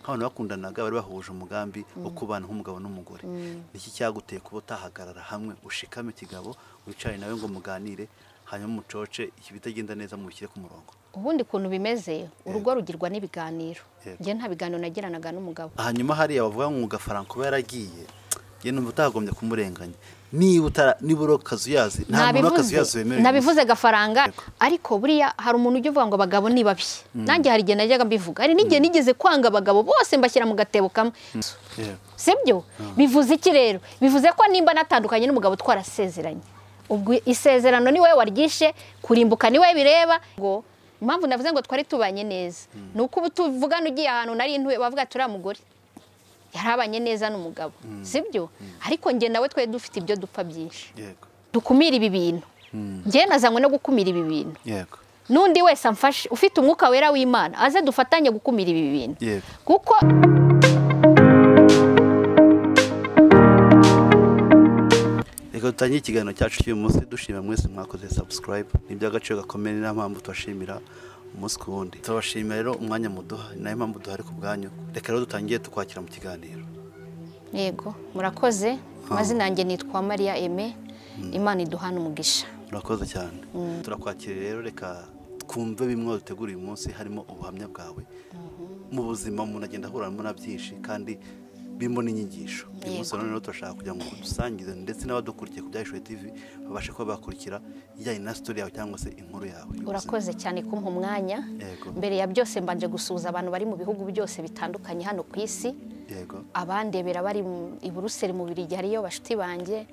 nk'abantu bakundanaga bari bahuje umugambi wo kubana nk'umugabo n'umugore iki cyaguteye kuba utahagarara hamwe ushikame ikigabo wicare nawe ngo muganire hanyuma umucoce ibitagenda neza mubishyire ku murongo ubundi kuntu bimeze urugo rugirwa n'ibiganiro njye nta biganiro nagiranaga n'umugabo hanyuma hariya bavuga ngo ugafaranka uba yaragiye njye numva utagombye kumurenganya niba uri ukazuyazi nta muntu w'akazuyazi wemerewe nabivuze gafaranga ariko buriya hari umuntu ujya uvuga ngo abagabo ni babi nanjye hari igihe najyaga mbivuga hari n'igihe nigeze kwanga abagabo bose mbashyira mu gatebo kamwe si byo bivuze iki rero bivuze ko nimba natandukanye n'umugabo twarasezeranye ubwo isezerano ni wowe waryishe kurimbuka ni we bireba ngo impamvu navuze ngo twari tubanye neza ni uko ubu tuvugana ugiye ahantu nari ntuye bavuga turiya mugore yarabanye neza n'umugabo si byo ariko njye nawe twe dufite ibyo dupfa byinshi dukumira ibi bintu njye nazanywe no gukumira ibi bintu n'undi wese amfashe ufite umwuka wera w'imana aze dufatanye gukumira ibi bintu kuko reka dutangire ikiganiro cyacu cy'uyu munsi dushimira mwese mwakoze sabusikarayibu ni iby'agaciro gakomeye niyo mpamvu tubashimira umunsi ku wundi turabashimira rero umwanya muduha ni nayo mpamvu duhari ku bwanyu reka rero dutangiye tukwakira mu kiganiro yego murakoze amazina yanjye nitwa mariya eme imana iduhana umugisha murakoze cyane turakwakira rero reka twumve bimwe dutegura uyu munsi harimo ubuhamya bwawe mu buzima umuntu agenda ahuramo na byinshi kandi birimo n'inyigisho uyu munsi rero turashaka kugira ngo dusangize ndetse n'abadukurikiye ku byahishuwe tv babashe kuba bakurikira ijyanye na sitori yawe cyangwa se inkuru yawe urakoze cyane kumpa umwanya mbere ya byose mbanje gusuhuza abantu bari mu bihugu byose bitandukanye hano ku isi abandebera bari i buruseli mu biri gihe hariyo bashuti banjye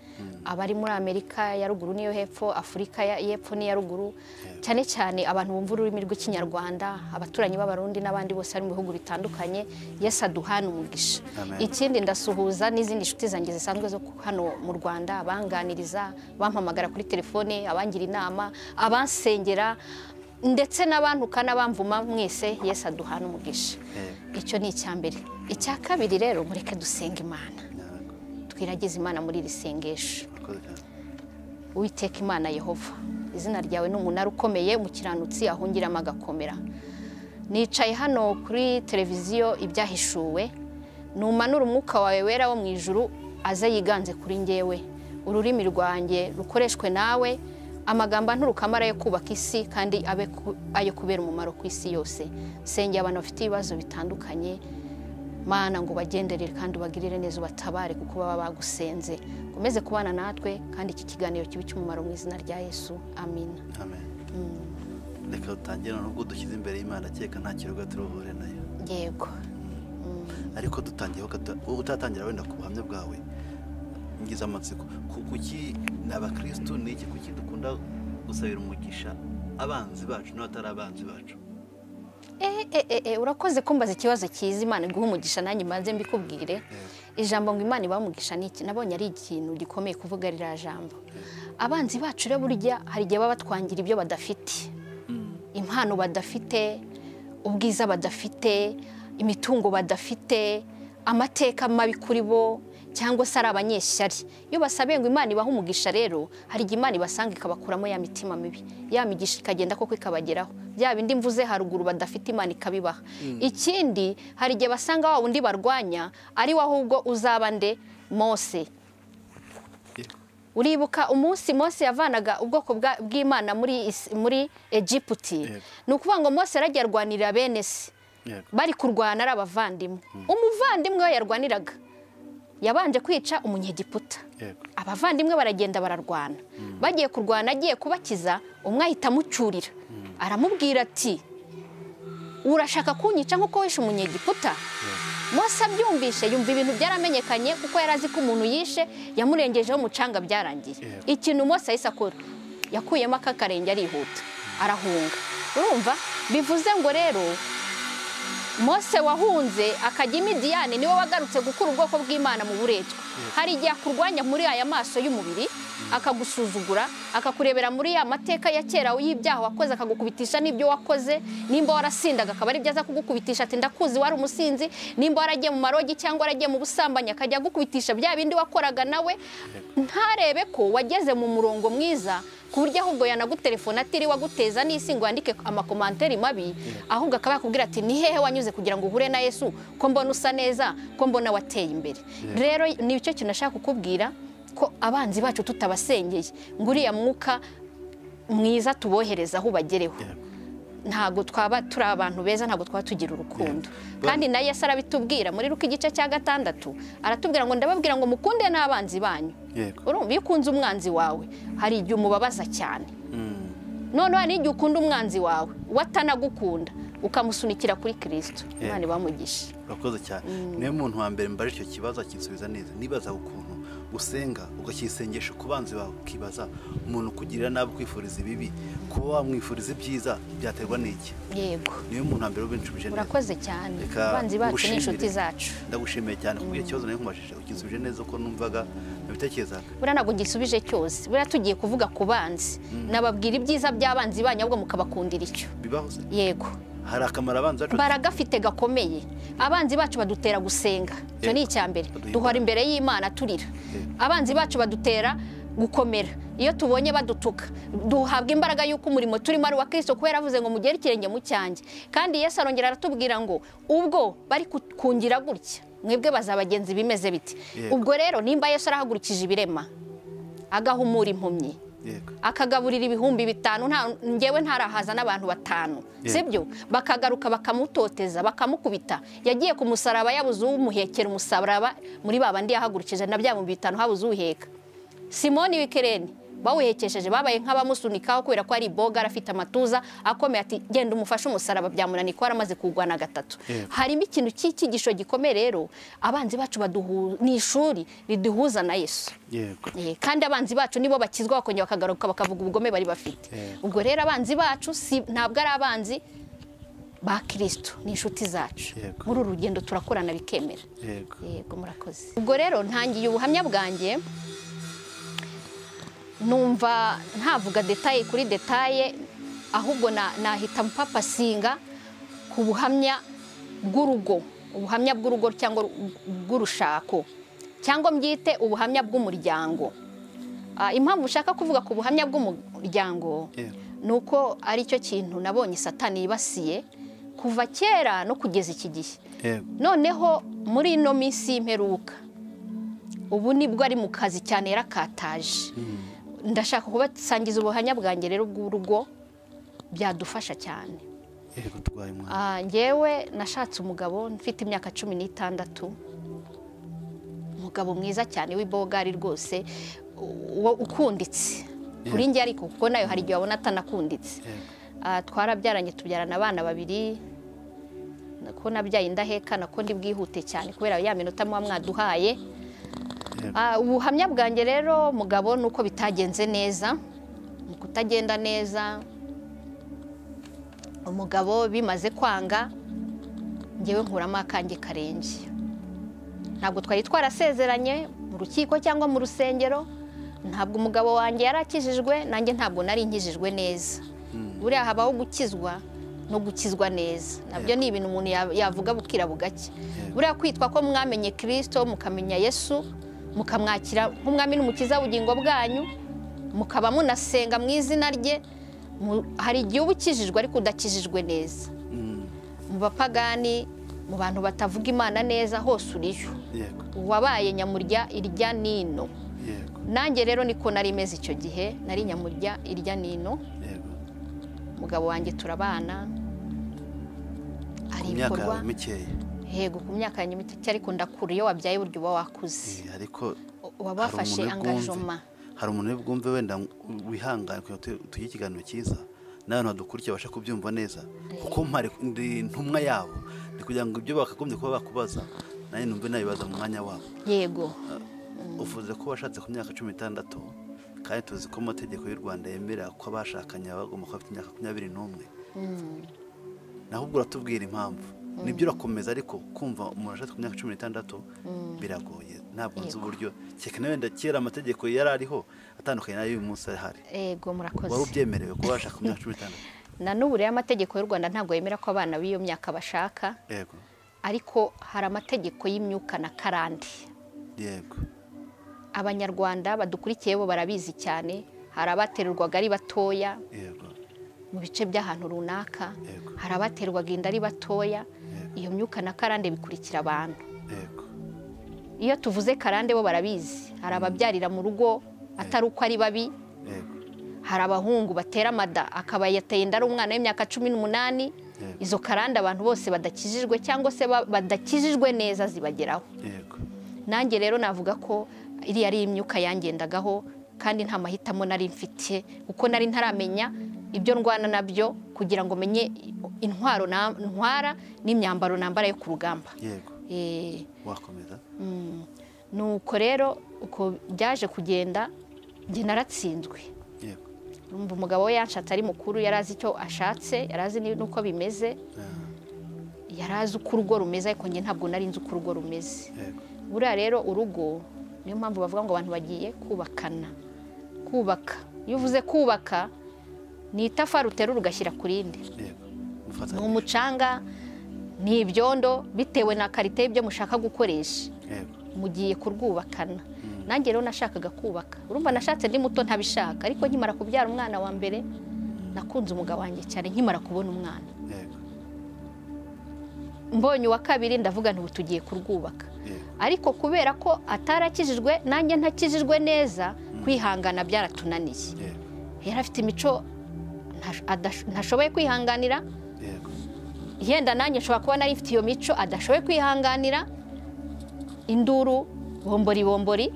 abari muri amerika ya ruguru n'iyo hepfo afurika y'epfo n'iya ruguru cyane cyane abantu bumva ururimi rw'ikinyarwanda abaturanyi b'abarundi n'abandi bose bari mu bihugu bitandukanye yesi aduhana umugisha ikindi ndasuhuza n'izindi nshuti zanjye zisanzwe zo hano mu rwanda abanganiriza bampamagara kuri telefone abangira inama abansengera ndetse n'abantuka n'abamvuma mwese yesi aduhana umugisha icyo ni icya mbere icya kabiri rero mureke dusenga imana twiragize imana muri iri sengesho witeka imana yehova izina ryawe ni umunara ukomeye umukiranutsi ahungiramo agakomera nicaye hano kuri televiziyo ibyahishuwe numanura umwuka wawe wera wo mu ijuru aze yiganze kuri ngewe ururimi rwanjye rukoreshwe nawe amagambo nturukamara yo kubaka isi kandi abe ayo kubera umumaro ku isi yose sengera abantu bafite ibibazo bitandukanye mana ngo ubagenderere kandi ubagirire neza ubatabare kuko baba bagusenze ukomeze kubana natwe kandi iki kiganiro kibe cy'umumaro mu izina rya yesu amina reka dutangire nubwo dushyize imbere y'imana keka nta kirugo turuhure nayo yego ariko dutangiyeho utatangira wenda ku buhamya bwawe ngize amatsiko kuki abakirisitu ni iki kuki dukunda gusabira umugisha abanzi bacu n'abatari abanzi bacu urakoze kumbaza ikibazo cyiza imana iguha umugisha nanjye mbanze mbikubwire ijambo ngo imana ibamugisha iki nabonye ari ikintu gikomeye kuvuga ririya jambo abanzi bacu rero burya hari igihe baba batwangira ibyo badafite impano badafite ubwiza badafite imitungo badafite amateka mabi kuri bo cyangwa se ari abanyeshyari iyo basabiye ngo imana ibahe umugisha rero hari igihe imana ibasanga ikabakuramo ya mitima mibi ya migisha ikagenda koko ikabageraho bya bindi mvuze haruguru badafite imana ikabibaha ikindi hari igihe basanga wa wundi barwanya ari we ahubwo uzaba nde mose uribuka umunsi Mose yavanaga ubwoko bw'imana muri egiputi ni ukuvuga ngo mose yarajya arwanirira bene se bari kurwana ari abavandimwe umuvandimwe we yarwaniraga yabanje kwica umunyegiputa abavandimwe baragenda bararwana bagiye kurwana agiye kubakiza umwe ahita amucyurira aramubwira ati urashaka kunyica nk'uko wishe umunyegiputa Mose abyumvishe yumva ibintu byaramenyekanye kuko yari azi ko umuntu yishe yamurengejeho umucanga byarangiye ikintu Mose ahise akora yakuyemo akakarenge arihuta arahunga urumva bivuze ngo rero Mose wahunze akajya imidiyane niwe wagarutse gukura ubwoko bw'imana mu buretwa hari igihe akurwanya muri aya maso y'umubiri akagusuzugura akakurebera muri ya mateka ya kera y'ibyaha wakoze akagukubitisha n'ibyo wakoze nimba warasindaga akaba ari byiza kugukubitisha ati ndakuzi wari umusinzi nimba waragiye mu marogi cyangwa waragiye mu busambanyi akajya agukubitisha bya bindi wakoraga nawe ntarebe ko wageze mu murongo mwiza ku buryo ahubwo yanagutelefona atiriwe aguteza n'isi ngo yandike amakomantari mabi ahubwo akaba yakubwira ati ni hehe wanyuze kugira ngo uhure na yesu ko mbona usa neza ko mbona wateye imbere rero ni cyo kintu ashaka kukubwira ko abanzi bacu tutabasengeye ngo uriya mwuka mwiza tubohereza aho ubagereho ntabwo twaba turi abantu beza ntabwo twaba tugira urukundo kandi na Yesu arabitubwira muri ruko igice cya gatandatu aratubwira ngo ndababwira ngo mukunde n'abanzi banyu urumva iyo ukunze umwanzi wawe hari igihe umubabaza cyane noneho hari n'igihe ukunda umwanzi wawe watanagukunda ukamusunikira kuri kirisito imana ibamugisha urakoze cyane niyo muntu wa mbere mbaje icyo kibazo akinsubiza neza nibaza ukuntu usenga ugakisengesha ku banzi bawe ukibaza umuntu kugirira nabi kwifuriza ibibi kuba wamwifuriza ibyiza byaterwa n'iki yego niyo muntu wa mbere ubincubije neza urakoze cyane abanzi bacu ni inshuti zacu ndagushimiye cyane kubwira ikibazo nari nkumashije ukinsubije neza uko numvaga nabitekerezaga buriya ntabwo gisubije cyose buriya tugiye kuvuga ku banzi nababwira ibyiza by'abanzi banyu ahubwo mukabakundira icyo bibaho se yego hari akamaro abanzi bacu baragafite gakomeye abanzi bacu badutera gusenga icyo ni icya mbere duhora imbere y'imana turira abanzi bacu badutera gukomera iyo tubonye badutuka duhabwa imbaraga y'uko umurimo turimo ari uwa kirisito kubera avuze ngo mugere ikirenge mu cyanjye kandi yesu arongera aratubwira ngo ubwo bari kungira gutya mwebwe bazabagenzi bimeze biti ubwo rero nimba yesu arahagurikije ibirema agahumura impumyi akagaburira ibihumbi bitanu ngewe ntarahaza n'abantu batanu sibyo bakagaruka bakamutoteza bakamukubita yagiye ku musaraba yabuze uwumuhekera umusaraba muri bandi yahagurikije na bya bihumbi bitanu habuze uwuheka simoni wikereni bawuhekesheje babaye nk'abamusunikaho kubera ko ari bogara afite amatuza akomeye ati genda umufashe umusaraba byamunaniye ko yaramaze kuwugwana gatatu harimo ikintu cy'icyigisho gikomeye rero abanzi bacu ni ishuri riduhuza na yesu kandi abanzi bacu nibo bakizwa bakongera bakagaruka bakavuga ubugome bari bafite ubwo rero abanzi bacu ntabwo ari abanzi ba kirisito ni inshuti zacu muri uru rugendo turakorana bikemera yego murakoze ubwo rero ntangiye ubuhamya bwanjye numva ntavuga detaye kuri detaye ahubwo nahita mpapasinga ku buhamya bw'urugo ubuhamya bw'urugo cyangwa bw'urushako cyangwa mbyite ubuhamya bw'umuryango impamvu ushaka kuvuga ku buhamya bw'umuryango ni uko aricyo kintu nabonye satani yibasiye kuva kera no kugeza iki gihe noneho muri ino minsi y'imperuka ubu nibwo ari mu kazi cyane yarakataje ndashaka kubasangiza ubuhamya bwanjye rero bw'urugo byadufasha cyane ngewe nashatse umugabo mfite imyaka cumi n'itandatu umugabo mwiza cyane w'ibogari rwose ukunditse kuri njye ariko kuko nayo hari igihe wabona atanakunditse twarabyaranye tubyarana abana babiri ko nabyaye indaheka nako ndi bwihute cyane kubera ya minota muba mwaduhaye ubuhamya bwanjye rero mugabo ni uko bitagenze neza mu kutagenda neza umugabo bimaze kwanga ngewe nkuramo akange karenge ntabwo twari twarasezeranye mu rukiko cyangwa mu rusengero ntabwo umugabo wanjye yari akijijwe nanjye ntabwo nari nkijijwe neza buriya habaho gukizwa no gukizwa neza nabyo ni ibintu umuntu yavuga bukira bugake buriya kwitwa ko mwamenye kirisito mukamenya yesu mukamwakira nk'umwami n'umukiza w'ubugingo bwanyu mukaba munasenga mu izina rye hari igihe uba ukijijwe ariko udakijijwe neza mu bapagani mu bantu batavuga imana neza hose uriyo uwabaye nyamurya irya n'ino nanjye rero niko nari imeze icyo gihe nari nyamurya irya n'ino umugabo wanjye turabana hari ibikorwa yego ku myaka yanjye mike ariko ndakura iyo wabyaye burya uba wakuze uba wafashe angajoma hari umuntu bwumve wenda wihangane kugira ngo tugire ikiganiro cyiza n'abantu badukurikiye babasha kubyumva neza kuko ndi ntumwa yabo ni kugira ngo ibyo bakagombye kuba bakubaza nanjye numve nabibaza mu mwanya wabo yego uvuze ko washatse ku myaka cumi n'itandatu kandi tuzi ko amategeko y'u rwanda yemerera ko abashakanye bagomba kuba bafite imyaka makumyabiri n'umwe naho ubwo uratubwira impamvu nibyo urakomeza ariko kumva umuntu ashatse ku myaka cumi n'itandatu biragoye ntabwo nzi uburyo cyane wenda kera amategeko yari ariho atandukanye n'ay'uyu munsi ahari yego murakoze wari ubyemerewe kuba washaka ku myaka cumi n'itandatu na n'ubu rero amategeko y'u rwanda ntabwo yemera ko abana b'iyo myaka bashaka yego ariko hari amategeko y'imyuka na karande yego abanyarwanda badukurikiye bo barabizi cyane hari abaterurwaga ari batoya yego mu bice by'ahantu runaka Yego. hari abaterwaga inda ari batoya iyo myuka na karande bikurikira abantu yego iyo tuvuze karande bo barabizi hari ababyarira mu rugo atari uko ari babi yego hari abahungu batera amada akaba yateye inda ari umwana w'imyaka cumi n'umunani Yego. izo karande abantu bose badakijijwe cyangwa se ba- badakijijwe neza zibageraho yego nanjye rero navuga ko iriya ari imyuka yangendagaho kandi nta mahitamo nari mfite kuko nari ntaramenya ibyo ndwana nabyo kugira ngo menye intwaro na- ntwara n'imyambaro nambara yo ku rugamba yego Eh, wakomeza mm, nuko rero uko byaje kugenda njye naratsinzwe yego urumva umugabo we yanshatse ari mukuru yari azi icyo ashatse yari azi ni- n'uko bimeze Ah, yari azi uko urugo rumeze ariko njye ntabwo nari nzi uko urugo rumeze yego buriya rero urugo niyo mpamvu bavuga ngo abantu bagiye kubakana kubaka iyo uvuze kubaka ni itafari uterura ugashyira ku rindi yego ni mufatanye umucanga ni ibyondo bitewe na karite y'ibyo mushaka gukoresha yego mugiye kurwubakana nanjye rero nashakaga kubaka urumva nashatse ndi muto ntabishaka ariko nkimara kubyara umwana wa mbere nakunze umugabo wanjye cyane nkimara kubona umwana yego mbonye uwa kabiri ndavuga nti ubu tugiye kurwubaka yego ariko kubera ko atarakijijwe nanjye ntakijijwe neza kwihangana byaratunaniye yego yari afite imico ntash- adash- ntashoboye kwihanganira yego yenda nanjye nshobora kuba nari mfite iyo mico adashoboye kwihanganira induru bombori bombori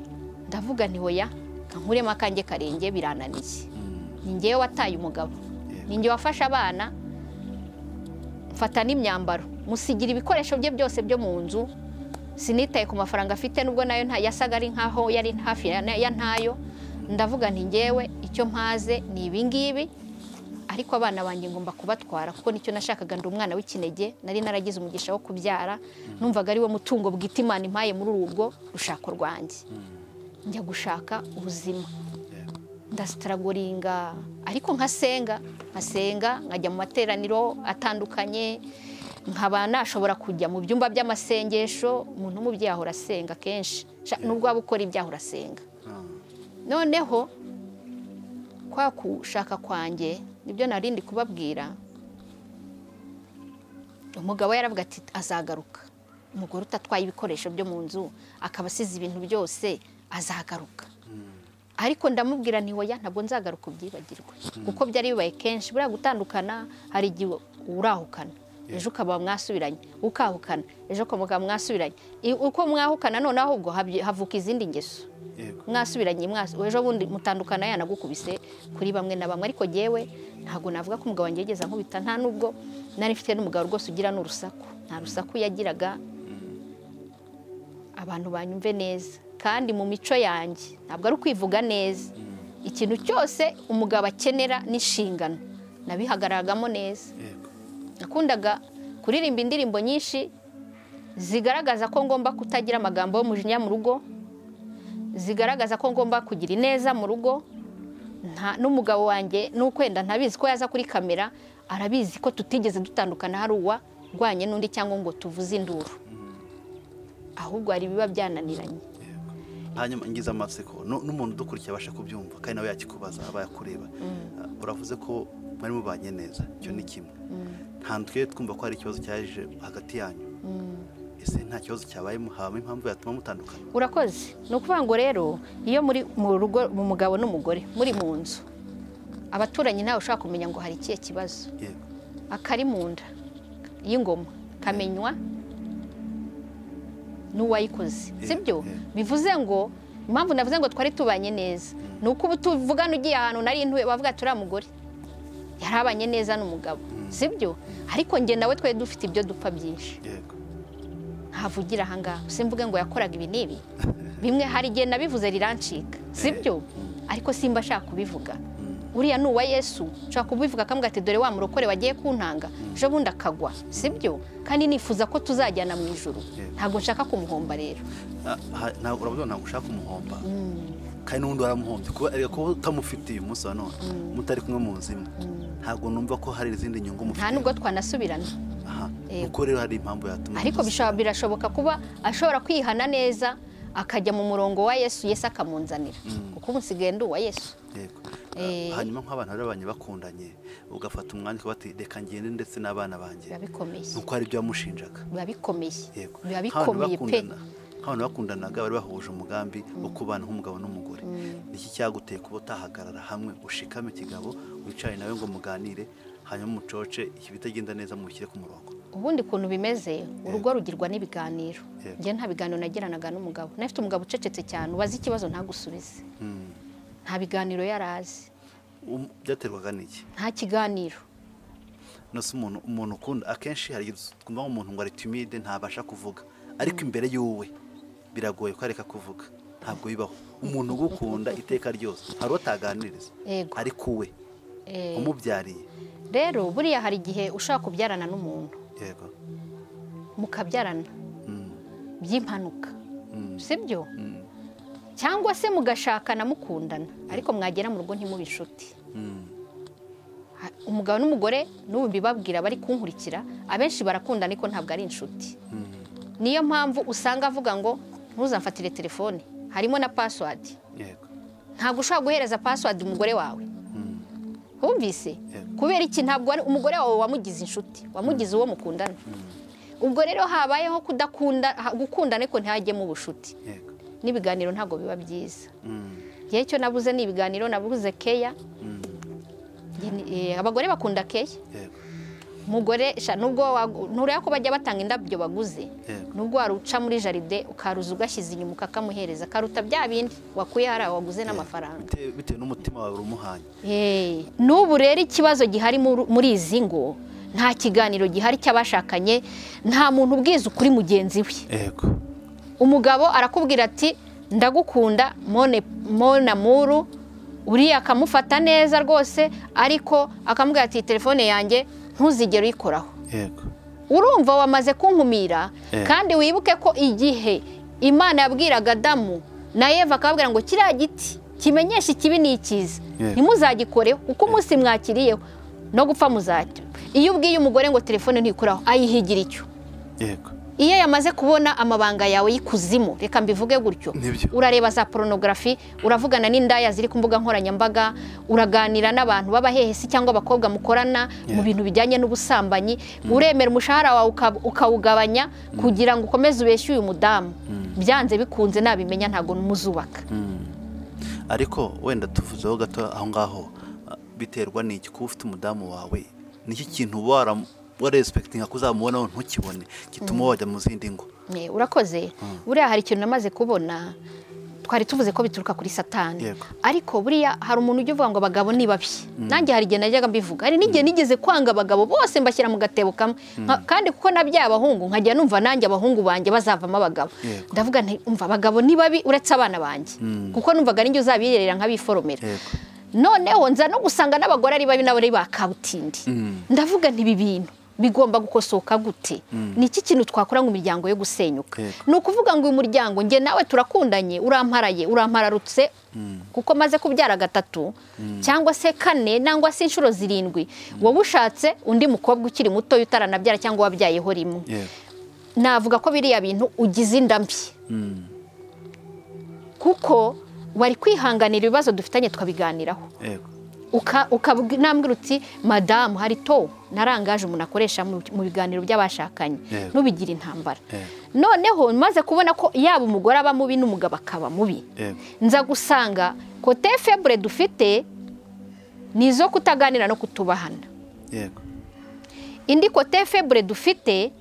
ndavuga nti hoya kankuremo akanjye karenge birananiye Mm, ni ngewe wataye umugabo ni ngewe wafashe abana mfata n'imyambaro musigira ibikoresho bye byose byo mu nzu sinitaye ku mafaranga afite nubwo nayo nta yasaga ari nkaho yari hafi ya ya ntayo ndavuga nti ngewe icyo mpaze ni ibi ngibi ariko abana banjye ngomba kubatwara kuko nicyo nashakaga ndi umwana w'ikinege nari naragize umugisha wo kubyara numvaga ari wo mutungo bwite imana impaye muri uru rugo rushako rwanjye njya gushaka ubuzima yego ndasitaragoringa ariko nkasenga nkasenga nkajya mu materaniro atandukanye nkaba nashobora kujya mu byumba by'amasengesho umuntu w'umubyeyi ahora asenga kenshi Sha- nubwo waba ukora ibyaho urasenga Ah, noneho kwa kushaka kwanjye nibyo narindi kubabwira umugabo yaravuga ati azagaruka umugore utatwaye ibikoresho byo mu nzu akaba asize ibintu byose azagaruka ariko ndamubwira nti hoya ntabwo nzagaruka ubyibagirwe kuko byari bibaye kenshi buriya gutandukana hari igihe urahukana ejo ukaba mwasubiranye ukahukana ejo ukaba mwasubiranye I- uko mwahukana noneho ahubwo habye- havuka izindi ngeso yego mwasubiranye mwas- ejo bundi mutandukana yanagukubise kuri bamwe na bamwe ariko jyewe ntabwo navuga ko umugabo wanjye yigeze ankubita nta nubwo nari mfite n'umugabo rwose ugira n'urusaku nta rusaku yagiraga abantu banyumve neza kandi mu mico yanjye ntabwo ari ukwivuga neza ikintu cyose umugabo akenera n'inshingano nabihagararagamo neza yego nakundaga kuririmba indirimbo nyinshi zigaragaza ko ngomba kutagira amagambo y'umujinya mu rugo zigaragaza ko ngomba kugira ineza mu rugo nta- n'umugabo wanjye n'ukwenda ntabizi ko yaza kuri kamera arabizi ko tutigeze dutandukana hari uwa rwanye n'undi cyangwa ngo tuvuze induru ahubwo hari ibiba byananiranye yego hanyuma ngize amatsiko nu- n'umuntu udukurikiye abasha kubyumva kandi nawe yakikubaza aba yakureba Ah, uravuze ko mwari mubanye neza icyo ni kimwe nta twe twumva ko hari ikibazo cyaje hagati yanyu ese nta kibazo cyabayemo habamo impamvu yatuma mutandukana urakoze ni ukuvuga ngo rero iyo muri mu rugo mu mugabo n'umugore muri mu nzu abaturanyi ntawe ushobora kumenya ngo hari ikihe kibazo yego akari mu nda y'ingoma kamenywa n'uwayikoze Eh, sibyo eh. bivuze ngo impamvu navuze ngo twari tubanye neza ni uko ubu tuvugana ugiye ahantu nari ntuye bavuga turiya mugore yarabanye neza n'umugabo sibyo ariko njye nawe twari dufite ibyo dupfa byinshi yego ntavugira ahangaha simvuge ngo yakoraga ibi n'ibi bimwe hari igihe nabivuze rirancika sibyo ariko simba ashaka kubivuga uriya ni uwa yesu nshaka kubivuga akamuga ati dore wa murokore wagiye kuntanga ejo bundi akagwa sibyo kandi nifuza ko tuzajyana mu ijoro Yego. ntabwo nshaka kumuhomba rero Ah, ha- nta- uravuga ngo ntabwo ushaka umuhomba kandi n'undi waramuhombye kuba erega kuba utamufitiye umunsi wa none mutari kumwe mu nzu imwe ntabwo numva ko hari izindi nyungu nta mufite nubwo twanasubirana aha Yego. nuko rero hari impamvu yatuma ariko bishobora- birashoboka kuba ashobora kwihana neza akajya mu murongo wa yesu yesu akamunzanira kuko ubu nsigaye ndi uwa yesu Yego. hanyuma nk'abantu bari babanye bakundanye ugafata umwanya ukaba bati reka ngende ndetse n'abana banjye biba bikomeye nuko hari ibyo wamushinjaga biba bikomeye yego biba nk'abantu bikomeye pe bakundana nk'abantu bakundanaga bari bahuje umugambi wo kubana nk'umugabo n'umugore iki cyaguteye kuba utahagarara hamwe ushikame ikigabo wicaye nawe ngo muganire hanyuma umucoce ibitagenda neza mubishyire ku murongo ubundi kuntu bimeze urugo rugirwa n'ibiganiro Yego. njye nta biganiro nagiranaga n'umugabo nafite umugabo ucecetse cyane ubaza ikibazo ntagusubize nta biganiro yari azi Um- byaterwaga n'iki nta kiganiro nose umuntu umuntu ukunda akenshi hari igihe twumva nk'umuntu ngo ari timide ntabasha kuvuga ariko imbere y'uwe biragoye ko areka kuvuga ntabwo bibaho umuntu ugukunda iteka ryose hari uwo ataganiriza Yego. ariko uwe Eh, umubyariye rero buriya hari igihe ushaka kubyarana n'umuntu yego mukabyarana Mm, by'impanuka mm, sibyo mm, cyangwa se mugashakana mukundana ariko mwagera mu rugo ntimube inshuti mm. Ha- umugabo n'umugore n'ubu mbibabwira bari kunkurikira abenshi barakundana ariko ntabwo ari inshuti niyo mpamvu usanga avuga ngo ntuzamfatire telefone harimo na pasiwadi yego ntabwo ushobora guhereza pasiwadi umugore wawe Mm. wumvise Yego. kubera iki ntabwo wari- umugore wawe wamugize inshuti wamugize uwo mukundana ubwo rero habayeho kudakunda ha- gukundana ariko ntihajyemo ubucuti yego n'ibiganiro ntabwo biba byiza Mm, igihe cyo nabuze ni ibiganiro nabuze keya mm, Njye ni- eh, abagore bakunda keya yego umugore sha nubwo wagu- ntureba ko bajya batanga indabyo baguze Yego. nubwo waruca muri jaride ukaruza ugashyize inyuma ukakamuhereza karuta bya bindi wakuye hariya waguze n'amafaranga Bite- bitewe n'umutima wawe urumuhanye Eh, n'ubu rero ikibazo gihari muri- muri izi ngo nta kiganiro gihari cy'abashakanye nta muntu ubwiza ukuri mugenzi we yego umugabo arakubwira ati ndagukunda mone mona muru uriya akamufata neza rwose ariko akamubwira ati telefone yanjye ntuzigere uyikoraho yego urumva wamaze kunkumira Eh. kandi wibuke ko igihe imana yabwiraga adamu na eva akababwira ngo kiriya giti kimenyesha ikibi ni ikiza Yego. ntimuzagikoreho uko umunsi mwakiriyeho no gupfa muzacyo iyo ubwiye umugore ngo telefone ntikoraho ayihigira icyo yego iyo yamaze kubona amabanga yawe y'ikuzimu reka mbivuge gutyo Nibyo. urareba za porunogarafi uravugana n'indaya ziri ku mbuga nkoranyambaga uraganira n'abantu b'abahehesi cyangwa abakobwa mukorana Yeah. mu bintu bijyanye n'ubusambanyi uremera umushahara wawe uka- ukawugabanya kugira ngo ukomeze ubeshye uyu mudamu byanze bikunze nabimenya ntabwo muzubaka ariko wenda tuvuzeho gato aho ngaho ah, biterwa n'iki kuba ufite umudamu wawe nicyo kintu wara warespektinga kuzamubonaho ntukibone gituma wajya mu zindi ngo Eh, urakoze buriya hari ikintu namaze kubona twari tuvuze ko bituruka kuri satani Yego. ariko buriya hari umuntu ujya uvuga ngo abagabo ni babi nanjye hari igihe najyaga mbivuga hari n'igihe nigeze kwanga abagabo bose mbashyira mu gatebo kamwe Nka- kandi kuko nabyaye abahungu nkajya numva nanjye abahungu banjye bazavamo abagabo Yego. ndavuga nti umva abagabo ni babi uretse abana banjye kuko numvaga ninjye uzabiherera nkabiforomera Yego. noneho nza no gusanga n'abagore ari babi n'abari ba kabutindi Mm. ndavuga nti ibi bintu bigomba gukosoka gute ni iki kintu twakora ngo imiryango yo gusenyuka Yego. ni ukuvuga ngo uyu muryango njye nawe turakundanye uramparaye urampararutse kuko maze kubyara gatatu cyangwa se kane nangwa se inshuro zirindwi wowe ushatse undi mukobwa ukiri mutoya utaranabyara cyangwa wabyayeho rimwe yego navuga ko biriya bintu ugize inda mbi Mm. kuko wari kwihanganira ibibazo dufitanye tukabiganiraho yego ukabwira uti madamu hari to narangaje umuntu akoresha mu mu biganiro by'abashakanye Yego. n'ubigira intambara Yego. noneho maze kubona ko yaba umugore aba mubi n'umugabo akaba mubi Yego. nza gusanga kote febure dufite ni izo kutaganira no kutubahana yego indi kote febure dufite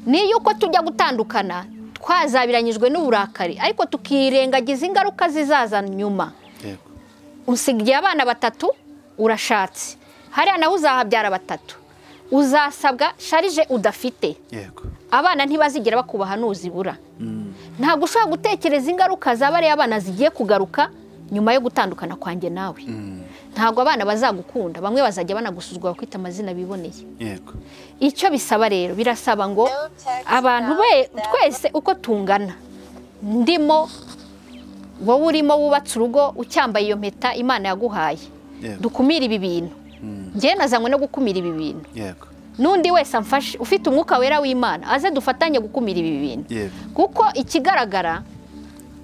ni yuko tujya gutandukana twazabiranyijwe n'uburakari ariko tukirengagiza ingaruka zizaza nyuma yego usigaye abana batatu urashatse hariya nawe uzahabyara batatu uzasabwa sharije udafite yego abana ntibazigera bakubaha n'uzibura ntabwo ushobora gutekereza ingaruka zaba ariyo abana zigiye kugaruka nyuma yo gutandukana kwanjye nawe ntabwo abana bazagukunda bamwe bazajya banagusuzugura kwita amazina biboneye yego icyo bisaba rero birasaba ngo abantu be twese uko tungana ndimo wowe urimo wubatse urugo ucyambaye iyo mpeta imana yaguhaye Yego. dukumire ibi bintu njyewe nazanywe no gukumira ibi bintu yego n'undi wese amfashe ufite umwuka wera w'imana aze dufatanye gukumira ibi bintu yego kuko ikigaragara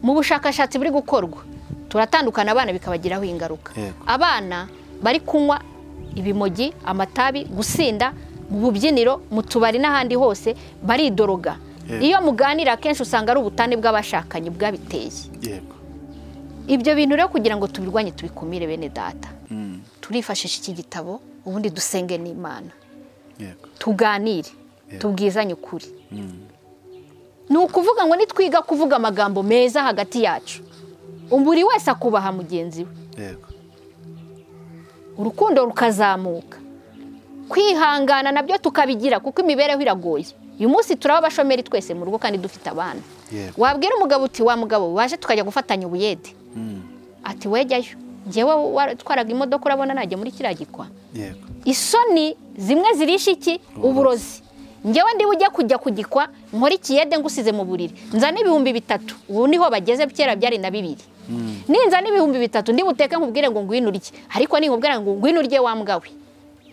mu bushakashatsi buri gukorwa turatandukana abana bikabagiraho ingaruka Yego. abana bari kunywa ibimogi amatabi gusinda mu bubyiniro mu tubari n'ahandi hose baridoroga Yego. iyo muganira akenshi usanga ari ubutane bw'abashakanye bwabiteye yego ibyo bintu rero kugira ngo tubirwanye tubikumire bene data Mm, turifashisha iki gitabo ubundi dusenge n'imana yego tuganire Yego. tubwizanye ukuri Mm, ni ukuvuga ngo nitwiga kuvuga amagambo meza hagati yacu buri wese akubaha mugenzi we yego urukundo rukazamuka kwihangana nabyo tukabigira kuko imibereho iragoye uyu munsi turaba abashomeri twese mu rugo kandi dufite abana yego wabwira umugabo uti wa mugabo waje tukajya gufatanya ubuyede Mm, ati wejyayo ngewe watwaraga imodoka urabona najya muri kiriya gikwa yego isoni zimwe zirisha iki uburozi ngewe ndiba ujya kujya kugikwa nkora ikiyede ngusize mu buriri nzana ibihumbi bitatu ubu niho bageze kera byari na bibiri ninza n'ibihumbi bitatu ndi buteke nkubwire ngo ngwino urye ariko ninkubwira ngo ngwino urye wa mbwa we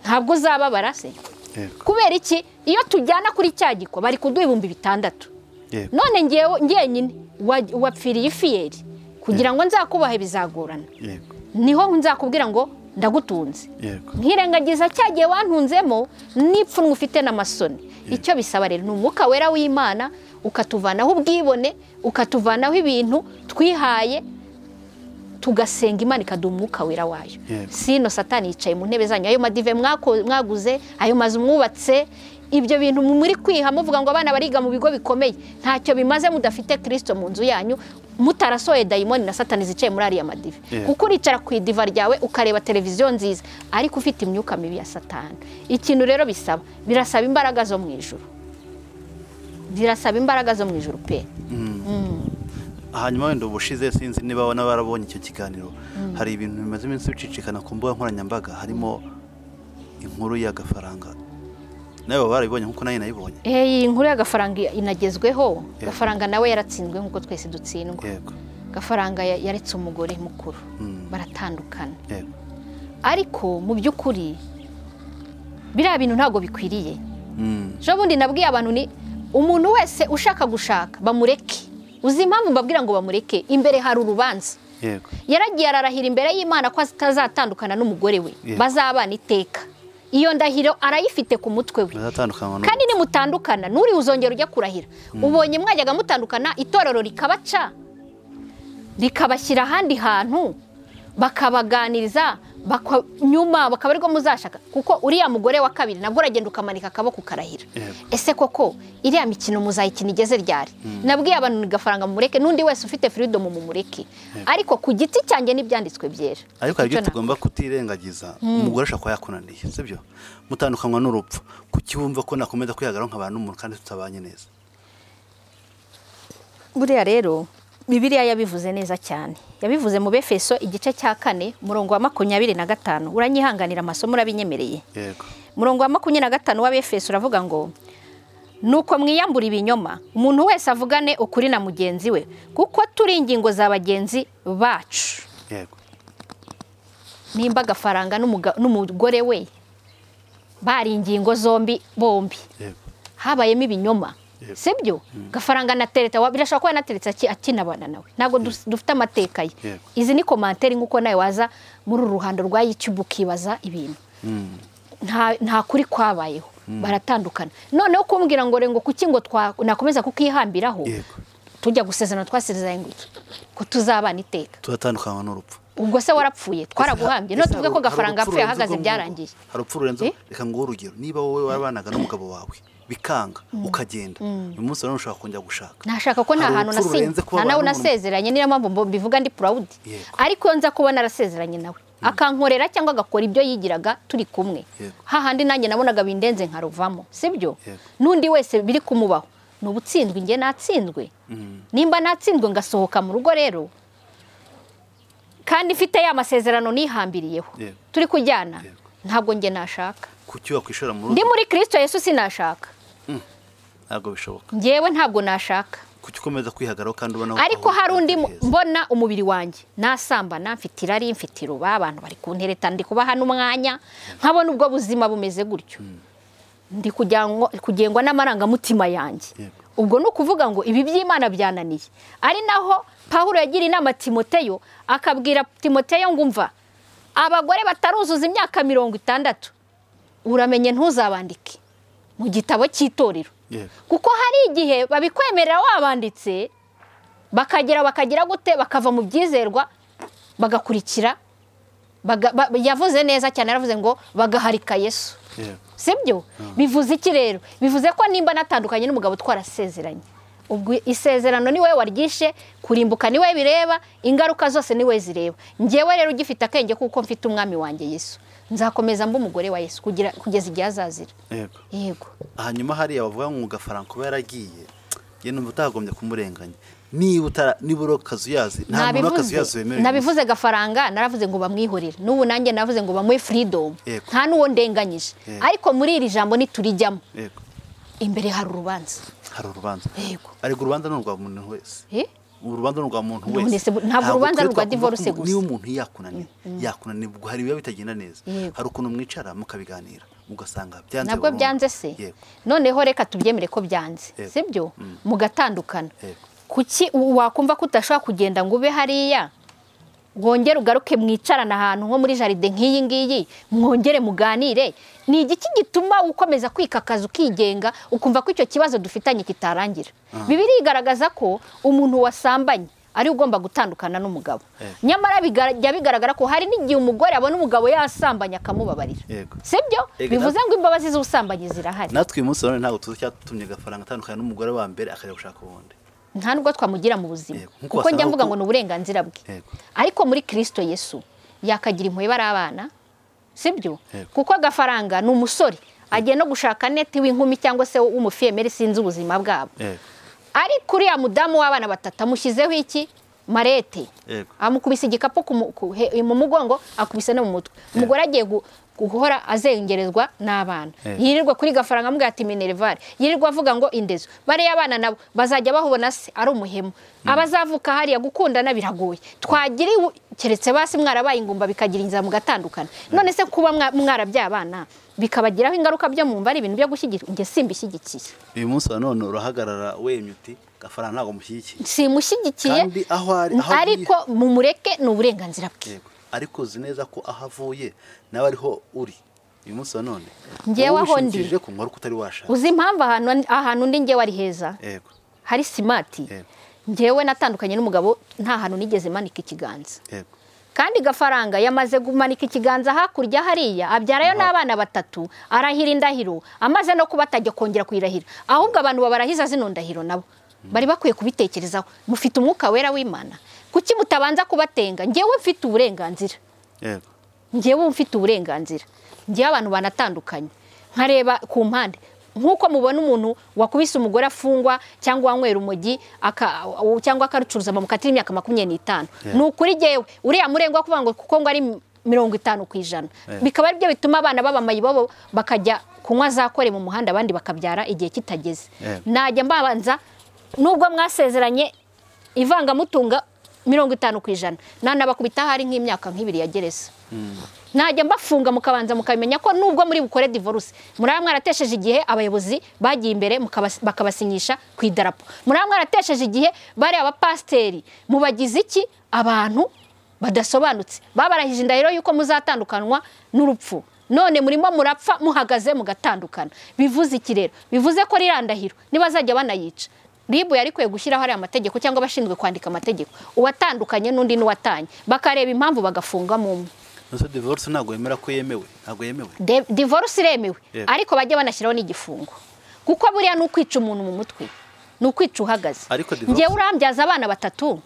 ntabwo uzababara se yego kubera iki iyo tujyana kuri cya gikwa bari kuduha ibihumbi bitandatu yego none ngewe njyenyine wa- wapfiriye ifiyeri kugira ngo nzakubahe bizagorana yego niho nzakubwira ngo ndagutunze yego nkirengagiza cya gihe wantunzemo n'ipfunwe ufite n'amasoni icyo bisaba rero ni umwuka wera w'imana ukatuvanaho ubwibone ukatuvanaho ibintu twihaye tugasenga imana ikaduha umwuka wera wayo Yego. sino satani yicaye mu ntebe zanyu ayo madive mwako- mwaguze ayo mazu mwubatse ibyo bintu muri kwiha muvuga ngo abana bariga mu bigo bikomeye ntacyo bimaze mudafite kirisito mu nzu yanyu mutarasohoye dayimoni na satani zicaye muri ariya madive Yego. kuko uricara ku idiva ryawe ukareba televiziyo nziza ariko ufite imyuka mibi ya satani ikintu rero bisaba birasaba imbaraga zo mu ijuru birasaba imbaraga zo mu ijuru pe hanyuma wenda ubushize sinzi niba wana barabonye icyo kiganiro hari ibintu bimaze iminsi bicicikana ku mbuga nkoranyambaga harimo inkuru y'agafaranga nawe baba barabibonye nk'uko nayo nayibonye Eh, iyi nkuru y'agafaranga inagezweho Yego. gafaranga nawe yaratsinzwe nk'uko twese dutsindwa yego gafaranga ya- yaretse umugore mukuru Mm. baratandukana yego ariko mu by'ukuri biriya bintu ntabwo bikwiriye Mm, ejo bundi nabwiye abantu ni umuntu wese ushaka gushaka bamureke uzi impamvu mbabwira ngo bamureke imbere hari urubanza yego yaragiye ararahira imbere y'imana ko atazatandukana n'umugore we Yeah. bazabana iteka iyo ndahiro arayifite ku mutwe we bazatandukanywa n'ubu. kandi nimutandukana n'uri uzongera ujya kurahira ubonye mwajyaga mutandukana itorero rikabaca rikabashyira ahandi hantu bakabaganiriza baka- nyuma bakaba ariko muzashaka kuko uriya mugore wa kabiri nabwo uragenda ukamanika akaboko ukarahira Yego. ese koko iriya mikino muzayikina igeze ryari nabwiye abantu ni gafaranga mumureke n'undi wese ufite firidomu mumureke ariko ku giti cyanjye n'ibyanditswe byera ariko hari Icyo ibyo na- tugomba kutirengagiza umugore ashobora kuba yakunaniye sibyo mutandukanywa n'urupfu kukiwumva ko nakomeza kwihagararaho nk'abantu n'umuntu kandi tutabanye neza buriya rero bibiliya yabivuze neza cyane yabivuze mu befeso igice cya kane murongo wa makumyabiri na gatanu uranyihanganira amasomo urabinyemereye yego murongo wa makumyabiri na gatanu w'abefeso uravuga ngo nuko mwiyambura ibinyoma umuntu wese avugane ukuri na mugenzi we kuko turi ingingo za bagenzi bacu yego nimba agafaranga n'umuga- n'umugore we bari ingingo zombi bombi yego habayemo ibinyoma Yep. sibyo gafaranga na tereta wa- birashobora kuba anateretse aki- akinabana nawe ntabwo dus- dufite amateka ye Yep. izi ni komantere nk'uko nawe waza muri uru ruhando rwa yutube ukibaza ibintu Mm, nta nta kuri kwabayeho baratandukana noneho kumbwira ngo ngo kuki ngo twa- nakomeza kukihambiraho yego tujya gusezerana twasezeranye ngo iki? ko tuzabana iteka turatandukanywa n'urupfu ubwo se warapfuye twaraguhambye none Ese tuvuge ko hari- gafaranga hari urupfu apfuye rurenze ahagaze urwo byarangiye ngurwo? hari urupfu rurenze Eh? reka nguhe urugero niba wowe warabanaga n'umugabo wawe bikanga ukagenda uyu munsi rero ushobora kongera gushaka nashaka ko nta Hari hantu urupfu nasinye rurenze kuba nta nawe abantu n'umuntu. nasezeranye niyo mpamvu mbo- mbivuga ndi purawudi Yego. ariko iyo nza kubona arasezeranye nawe akankorera cyangwa agakora ibyo yigiraga turi kumwe Yego. hahandi nanjye nabonaga bindenze nkaruvamo sibyo Yego. n'undi wese biri kumubaho ni ubutsinzwe njye natsinzwe nimba natsinzwe ngasohoka mu rugo rero kandi mfite ya masezerano nihambiriyeho Yego. turi kujyana Yego. ntabwo njye nashaka kuki wakwishora mu ndi rugo muri kirisito yesu sinashaka ntabwo bishoboka njyewe ntabwo nashaka kuki ukomeza kwihagaraho kandi ubona ariko aho- hari undi mu- heza. mbona umubiri wanjye nasambana mfite irari mfite iruba abantu bari kuntereta ndi kubaha n'umwanya nkabona ubwo buzima bumeze gutyo ndi kujyanwa- kugengwa n'amarangamutima yanjye Yego. ubwo ni ukuvuga ngo ibi by'imana byananiye ari naho pahuro yagira inama timoteyo akabwira timoteyo ngo umva abagore bataruzuza imyaka mirongo itandatu uramenye ntuzabandike mu gitabo cy'itorero kuko hari igihe babikwemerera wabanditse bakagera bakagira gute bakava mu byizerwa bagakurikira yavuze neza cyane yaravuze ngo bagaharika yesu sibyo bivuze iki rero bivuze ko nimba natandukanye n'umugabo twarasezeranye ubwo isezerano ni wowe waryishe kurimbuka ni we bireba ingaruka zose ni we zireba ngewe rero ugifite akenge kuko mfite umwami wanjye yesu nzakomeza mba umugore wa yesu kugeza igihe azazira yego hanyuma hariya bavuga ngo ugafara kuba yaragiye yewe numva utagombye kumurenganya niba uri akazu yazi nta muntu w'akazu yazi wemerewe nabivuze gafaranga naravuze ngo bamwihorere n'ubu nanjye naravuze ngo bamuhe furidomu nta n'uwo ndenganyije ariko muri iri jambo ntiturijyamo imbere hari urubanza hari urubanza ariko urubanza ni urwa muntu wese urubanza ni urwa muntu wese ntabwo urubanza ni urwa divorce gusa niba umuntu yakunaniye yakunaniye ubwo hari ibiba bitagenda neza hari ukuntu mwicara mukabiganira ugasanga byanze nabwo byanze se noneho reka tubyemere ko byanze sibyo mugatandukana kuki wakumva ko udashobora kugenda ngo ube hariya wongere ugaruke mwicarana ahantu nko muri jaride nk'iyi ngiyi mwongere muganire ni igiki gituma ukomeza kwikakaza ukigenga ukumva ko icyo kibazo dufitanye kitarangira bibiri igaragaza ko umuntu wasambanye ari ugomba gutandukana n'umugabo nyamara bijya bigaragara ko hari n'igihe umugore abona umugabo yasambanye akamubabarira si byo bivuze ngo imbabazi z'ubusambanyi zirahari natwe uyu munsi ntabwo tuzi cyatumye agafaranga atandukanye n'umugore wa mbere akajya gushaka ubundi nta nubwo twamugira mu buzima kuko njya mvuga ngo ni uburenganzira bwe ariko muri kirisito yesu yakagira impuhwe bari abana sibyo kuko agafaranga ni umusore agiye no gushaka neti w'inkumi cyangwa se w'umufiyemeri sinzi ubuzima bwabo ariko uriya mudamu w'abana batatu amushyizeho iki marete amukubise igikapu mu mugongo akubise no mu mutwe umugore agiye guhora azengerezwa n'abana yirirwa kuri gafaranga amubwira ati minerivare yirirwa avuga ngo indezo bariya abana nabo bazajya bahubona se ari umuhemu abazavuka hariya gukundana biragoye twagiriwe keretse basi mwarabaye ingumba bikagira inzira mugatandukana none se kuba mwarabyabana bikabagiraho ingaruka byo mwumva ari ibintu byo gushyigikira njye simbishyigikiye uyu munsi nanone urahagarara wemye uti gafaranga ntabwo mushyigikiye simushyigikiye ariko mumureke ni uburenganzira bwe ariko uzi neza ko aho avuye nawe ariho uri uyu munsi nanone ngewe aho ndi uzi impamvu ahantu undi ngewe ari heza hari simati ngewe natandukanye n'umugabo nta hantu nigeze manika ikiganza kandi gafaranga yamaze kumanika ikiganza hakurya hariya abyarayo n'abana batatu arahira indahiro amaze no kuba atajya kongera kuyirahira ahubwo abantu babarahiza zino ndahiro nabo bari bakwiye kubitekerezaho mufite umwuka wera w'imana kuki mutabanza kubatenga ngewe mfite uburenganzira ngewe mfite uburenganzira ngewe abantu banatandukanye nkareba ku mpande nk'uko mubona umuntu wakubise umugore afungwa cyangwa wanywera urumogi cyangwa akarucuruza bamukatira imyaka makumyabiri n'itanu ni ukuri ngewe uriya murengwa kuvuga ngo kuko ngo ari mirongo itanu ku ijana bikaba ari byo bituma abana babo bakajya kunywa za kore mu muhanda abandi bakabyara igihe kitageze najya mbabanza nubwo mwasezeranye ivangamutunga mirongo itanu ku ijana nanabakubita hari nk'imyaka nk'ibiri ya gereza najya mbafunga mukabanza mukamenya ko nubwo muri bukore divorce muraba mwaratesheje igihe abayobozi bagiye imbere bakabasinyisha ku idarapo muraba mwaratesheje igihe bari abapasiteri mubagize iki abantu badasobanutse babarahije indahiro y'uko muzatandukanwa n'urupfu none murimo murapfa muhagaze mugatandukana bivuze iki rero bivuze ko rirandahiro ntibazajya banayica ribu yari kwiye gushyiraho ariya amategeko cyangwa abashinzwe kwandika amategeko uwatandukanye n'undi n'uwatanye bakareba impamvu bagafungamo umwe divorce ntabwo yemera ko yemewe ntabwo yemewe divorce iremewe ariko bajya banashyiraho n'igifungo kuko buriya ni ukwica umuntu mu mutwe ni ukwica uhagaze ngewe urambyaza abana batatu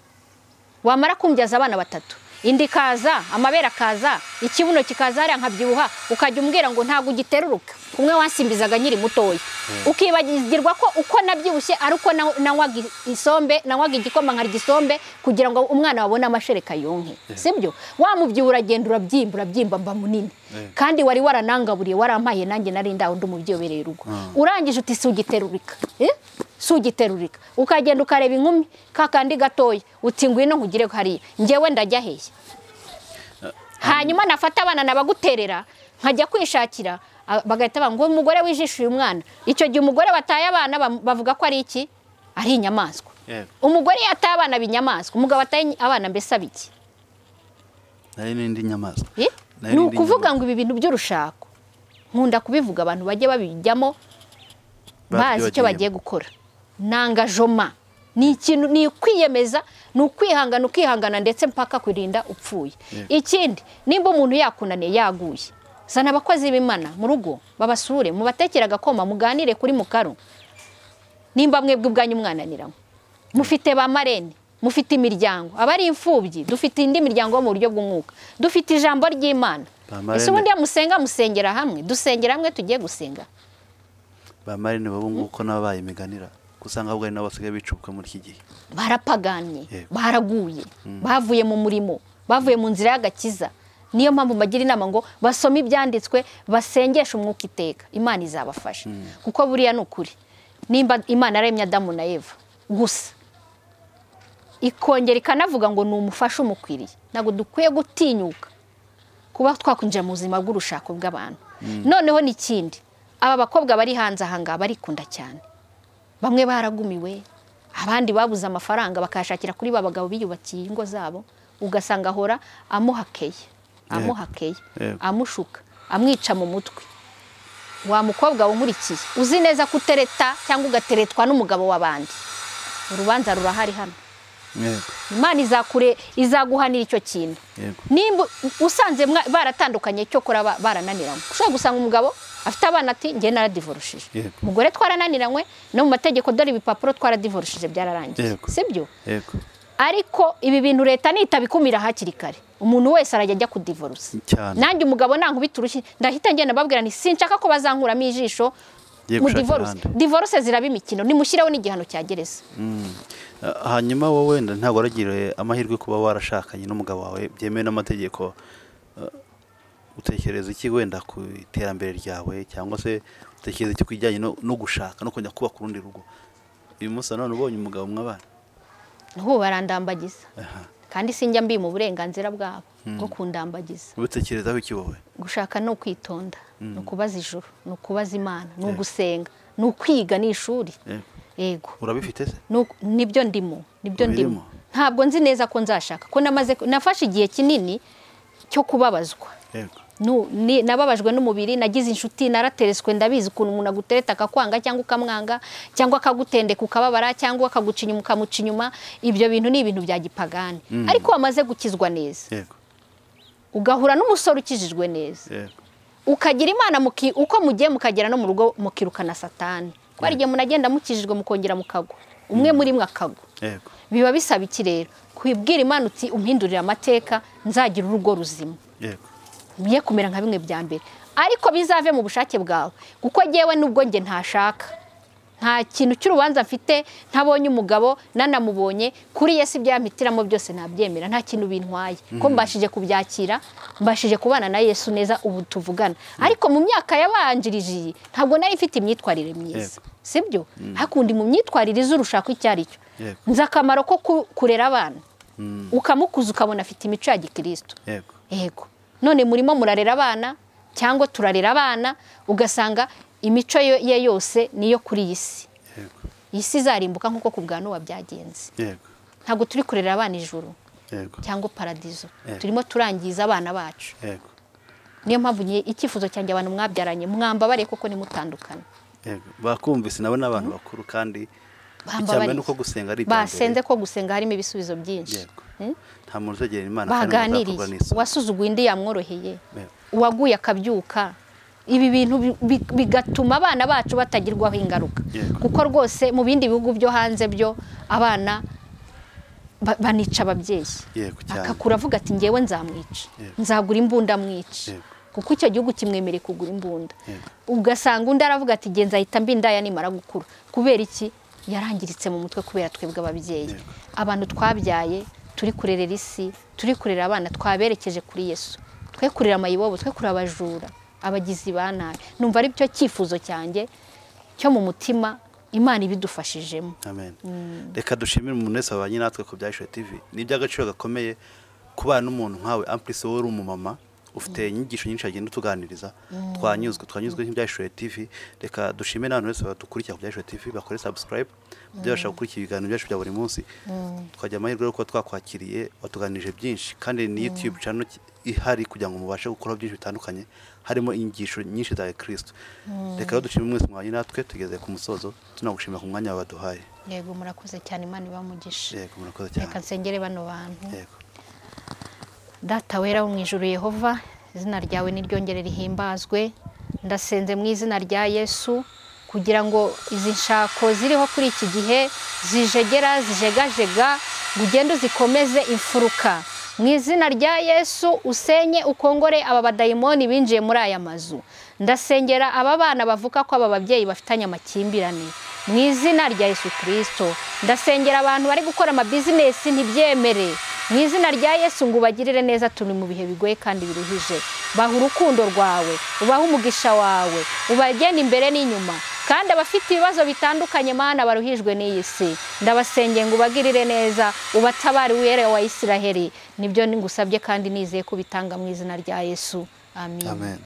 wamara kumbyaza abana batatu inda ikaza amabere akaza ikibuno kikaza hariya nkabyibuha ukajya umbwira ngo ntabwo ugiteruruka umwe wasimbizaga nyiri mutoya ukibagirwa ko uko nabyibushye ari uko nanywaga isombe nanywaga igikoma nkarya isombe kugira ngo umwana wabone amashereka yonke sibyo wamubyibuha uragenda urabyimba urabyimba mba munini kandi wari waranangaburiye warampaye nanjye nari ndawe undi mubyiyobereye urugo urangije uti si ugiterurika sugiterurika ukagenda ukareba inkumi kakandi gatoya uti ngwino nkugire hariya ngewe ndajya hehe hanyuma nafata abana nabaguterera nkajya kwishakira bagahita ngo umugore wijishe uyu mwana icyo gihe umugore bataye abana bavuga ko ari iki ari inyamaswa umugore yataye abana b'inyamaswa umugabo ataye abana mbese abiki nayo n'indi nyamaswa ni ukuvuga ngo ibi bintu by'urushako nkunda kubivuga abantu bajye babijyamo bazi icyo bagiye gukora nanga joma ni ikintu ni ukwiyemeza ni ukwihangana ukihangana ndetse mpaka kurinda upfuye ikindi nimba umuntu yakunaniye yaguye sana abakozi b'imana mu rugo babasure mubatekere agakoma muganire kuri mukaru nimba mwebwe ubwanyu mwananiramo mufite ba marene mufite imiryango abari imfubyi dufite indi miryango mu buryo bw'umwuka dufite ijambo ry'imana ese ubundi iyo musenga musengera hamwe dusengera hamwe tugiye gusenga ba marene baba nguko n'ababaye imiganira usanga ahubwo ari nabo basigaye bicubuka muri iki gihe barapaganye baraguye bavuye mu murimo bavuye mu nzira y'agakiza niyo mpamvu bagira inama ngo basome ibyanditswe basengeshe umwuka iteka imana izabafasha kuko buriya ni ukuri nimba imana aremye adamu na eva gusa ikongera ikanavuga ngo ni umufasha umukwiriye ntabwo dukwiye gutinyuka kuba twakwinjira mu buzima bw'urushako bw'abantu noneho n'ikindi aba bakobwa bari hanze ahangaha barikunda cyane bamwe baragumiwe abandi babuze amafaranga bakayashakira kuri ba bagabo biyubakiye ingo zabo ugasanga ahora amuhakeye amuhakeye amushuka amwica mu mutwe wa mukobwa unkurikiye uzi neza ko utereta cyangwa ugateretwa n'umugabo w'abandi urubanza rurahari hano imana izakure izaguhanira icyo kintu nimba usanze baratandukanye cyo kuraba barananiranywe ushobora gusanga umugabo afite abana ati nge naradivorushije umugore twarananiranywe no mu mategeko dore ibipapuro twaradivorushije byararangiye si byo ariko ibi bintu leta nitabikumira hakiri kare umuntu wese arajya ajya kudivorusa nanjye umugabo nankubita urushyi ndahita ngenda ababwira nti sinshaka ko bazankuramo ijisho mu divorce divorce ziraba imikino nimushyireho n'igihano cya gereza hanyuma wowe wenda ntabwo waragiriye amahirwe kuba warashakanye n'umugabo wawe byemewe n'amategeko utekereza iki wenda ku iterambere ryawe cyangwa se utekereza iki ku bijyanye no gushaka no kujya kubaka urundi rugo uyu munsi nanone ubonye umugabo umwe abana ubu barandambagiza kandi sinjya mbi mu burenganzira bwabo bwo kundambagiza ubutekerezaho iki wowe gushaka ni ukwitonda ni ukubaza ijoro ni ukubaza imana ni ugusenga ni ukwiga ni ishuri yego urabifite se nibyo ndimo nibyo ndimo ntabwo nzi neza ko nzashaka ko nafashe igihe kinini cyo kubabazwa nababajwe n'umubiri nagize inshuti naratereswe ndabizi ukuntu umuntu agutereta akakwanga cyangwa ukamwanga cyangwa akagutendeka ukababara cyangwa akagucinya ukamuca inyuma ibyo bintu ni ibintu bya gipagani ariko wamaze gukizwa neza ugahura n'umusore ukijijwe neza ukagira imana uko mugiye mukagera no mu rugo mukirukana satani ko hari igihe munagenda mukijijwe mukongera mukagwa umwe muri mwe akagwa biba bisaba iki rero kwibwira imana uti umpindurira amateka nzagira urugo ruzima mye kumera nka bimwe bya mbere ariko bizave mu bushake bwawe kuko ngewe nubwo nge ntashaka nta kintu cy'urubanza mfite ntabonye umugabo nanamubonye kuri yesi byamitiramo byose nabyemera nta kintu bintwaye ko mbashije kubyakira mbashije kubana na yesu neza ubu tuvugana ariko mu myaka yabanjirije iyi ntabwo nari mfite imyitwarire myiza si byo hakundi mu myitwarire iz'urushako icyo ari cyo nzi akamaro ko kurera abana ukamukuza ukabona afite imico ya gikirisitu yego none murimo murarera abana cyangwa turarera abana ugasanga imico ye yose niyo kuri iyi si iyi si izarimbuka nk'uko ku bwa n'uwa byagenze ntabwo turi kurera abana ijuru cyangwa paradizo turimo turangiza abana bacu niyo mpamvu icyifuzo cyanjye abantu mwabyaranye mwambabariye kuko nimutandukane bakumvise nabo ni abantu bakuru kandi icyambere ni uko gusenga ari iterambere basenze ko gusenga harimo ibisubizo byinshi nta muntu uzegera imana baganiriye uwasuzuguye indi yamworoheye uwaguye akabyuka ibi bintu bigatuma abana bacu batagirwaho ingaruka kuko rwose mu bindi bihugu byo hanze byo abana banica ababyeyi akakura avuga ati ngewe nzamwica nzagura imbunda mwica kuko icyo gihugu kimwemereye kugura imbunda ugasanga undi aravuga ati genza ahita mbindaya nimara gukura kubera iki yarangiritse mu mutwe kubera twebwe ababyeyi abantu twabyaye turi kurerera isi turi kurera abana twaberekeje kuri yesu twe kurera amayibobo twe kurera abajura abagizi ba nabi numva ari byo cyifuzo cyanjye cyo mu mutima imana ibidufashijemo reka dushimire umuntu wese wabanye natwe ku bya tivi ni iby'agaciro gakomeye kubana n'umuntu nkawe ampurisi wowe uri umumama ufite inyigisho nyinshi agenda utuganiriza twanyuzwe twanyuzwe nk'ibyashoboye tv reka dushime n'abantu bose badukurikira ku byashoboye tv bakore subscribe kubyo bashaka gukurikira ibiganiro byacu bya buri munsi twagira amahirwe yo kuba twakwakiriye watuganirije byinshi kandi ni youtube channel ihari kugira ngo mubashe gukora byinshi bitandukanye harimo inyigisho nyinshi za kirisito reka rero dushime mwese mwanya natwe tugeze ku musozo tunagushimira ku mwanya wabaduhaye yego murakoze cyane imana ibamugisha yego murakoze cyane reka nsengere bano bantu yego data wera wo mu ijuru yehova izina ryawe niryongere rihimbazwe ndasenze mu izina rya yesu kugira ngo izi nshako ziriho kuri iki gihe zijegera zijegajega ngo ugende uzikomeze imfuruka mu izina rya yesu usenye ukongore aba badayimoni binjiye muri aya mazu ndasengera aba bana bavuga ko aba babyeyi bafitanye amakimbirane mu izina rya yesu kirisito ndasengera abantu bari gukora amabizinesi ntibyemere mu izina rya yesu ngo ubagirire neza turi mu bihe bigoye kandi biruhije baha urukundo rwawe ubahe umugisha wawe ubagena imbere n'inyuma kandi abafite ibibazo bitandukanye mana baruhijwe n'iyi si ndabasenge ngo ubagirire neza ubatabare uwere wa isiraheli nibyo ngusabye kandi nizeye ko ubitanga mu izina rya yesu amen amen